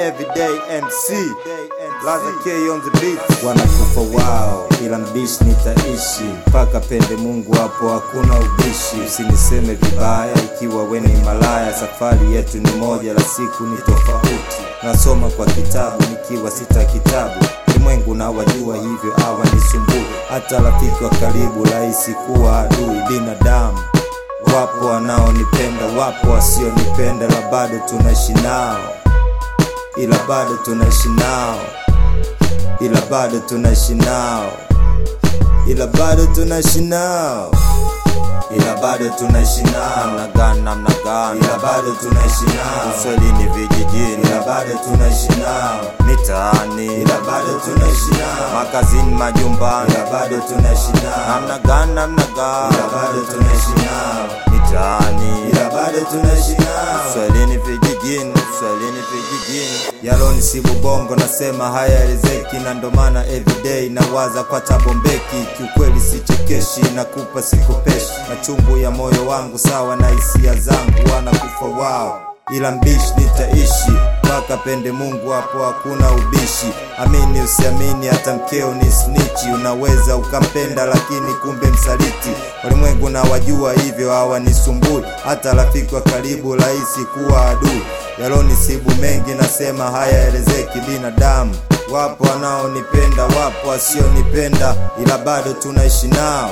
everyday MC Laza K on the beat wanakufa wao ila mbishi nitaishi mpaka pende Mungu hapo hakuna ubishi usiniseme vibaya ikiwa we ni malaya safari yetu ni moja la siku ni tofauti nasoma kwa kitabu nikiwa sita kitabu ulimwengu na wajua hivyo awa nisumbue hata rafiki wa karibu rahisi kuwa adui binadamu wapo wanaonipenda wapo wasionipenda ila bado tunaishi nao ila bado tunaishi nao ila bado tunaishi nao ila bado tunaishi nao ila bado tunaishi nao namna gani namna gani ila bado tunaishi nao uswahilini vijijini ila bado tunaishi nao mitaani ila bado tunaishi nao makazini majumbani ila bado tunaishi nao namna gani namna gani ila bado tunaishi nao mitaani ila bado tunaishi nao uswahilini vijijini uswahilini vijijini yaloni sibu bongo nasema hayaelezeki na ndo maana everyday nawaza kwa tabombeki kiukweli sichekeshi nakupa sikopeshi machungu ya moyo wangu sawa na hisia zangu wanakufa wao ila mbishi nitaishi mpaka pende Mungu hapo hakuna ubishi. Amini usiamini, hata mkeo ni snichi. Unaweza ukampenda lakini kumbe msaliti. Walimwengu na wajua hivyo hawanisumbui, hata rafiki wa karibu rahisi kuwa adui. Yalonisibu mengi, nasema hayaelezeki. Binadamu wapo wanaonipenda, wapo wasionipenda, ila bado tunaishi nao.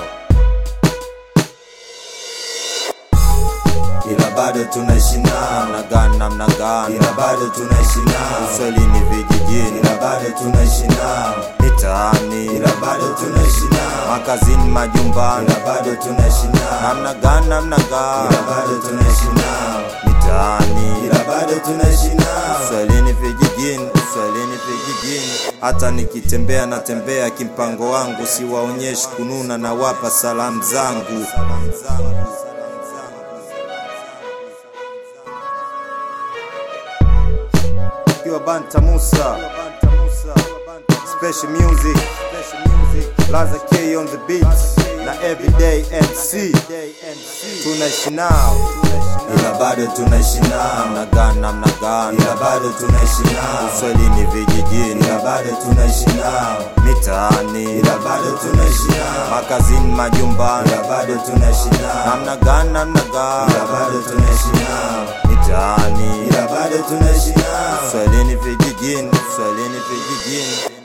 ila bado tunaishi nao namna gani namna gani ila bado tunaishi nao uswahilini vijijini ila bado tunaishi nao mitaani ila bado tunaishi nao makazini majumbani ila bado tunaishi nao namna gani namna gani ila bado tunaishi nao mitaani ila bado tunaishi nao uswahilini vijijini uswahilini vijijini hata nikitembea natembea kimpango wangu siwaonyeshi kununa na wapa salamu zangu Kiwa Banta Musa Special music Laza K on the beat na everyday MC tunaishi nao ila bado tunaishi nao namna gani namna gani ila bado tunaishi nao uswahilini vijijini ila bado tunaishi nao mitaani ila bado tunaishi nao makazini majumbani ila bado tunaishi nao namna gani namna gani ila bado tunaishi nao mitaani ila bado tunaishi nao uswahilini vijijini uswahilini vijijini